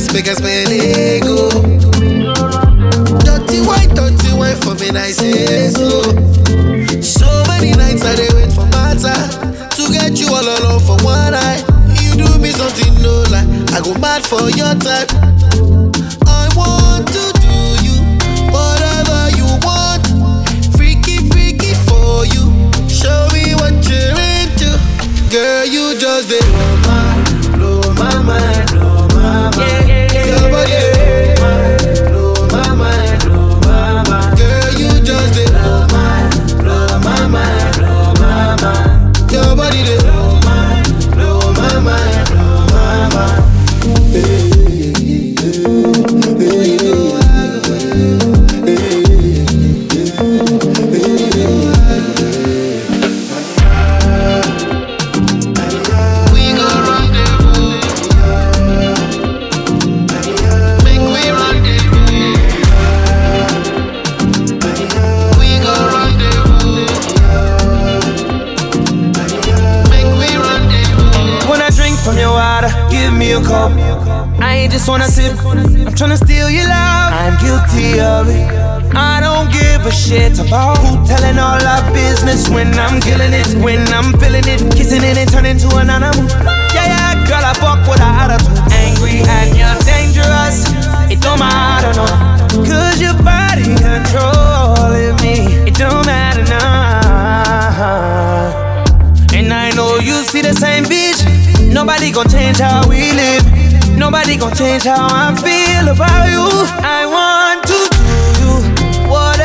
dance, make us spend ego. Dirty wine, dirty wine for me, I say so. So many nights I dey wait for matter to get you all alone for one night. You do me something no lie, I go mad for your type. I want to do you whatever you want, freaky freaky for you. Show me what you're into, girl. You just dey blow my, blow my mind, blow my mind. Your body dey blow my mind, blow my mind. Girl, you just dey blow my, blow my mind, blow my mind. Your body dey blow my, blow my mind, blow my mind. We go rendezvous. Make we rendezvous. We go rendezvous. Make we rendezvous. When I drink from your water, give me a cup. I ain't just wanna sip, I'm tryna steal your love. I'm guilty of it. I don't give a shit about who telling all our business when I'm killing it, when I'm feeling it, kissing it and turning to an animal. Yeah, yeah, girl, I fuck with a attitude. Angry and you're dangerous. It don't matter, no. Cause your body controlling me. It don't matter now. And I know you see the same vision. Nobody gon' change how we live. Nobody gon' change how I feel about you. I want to do you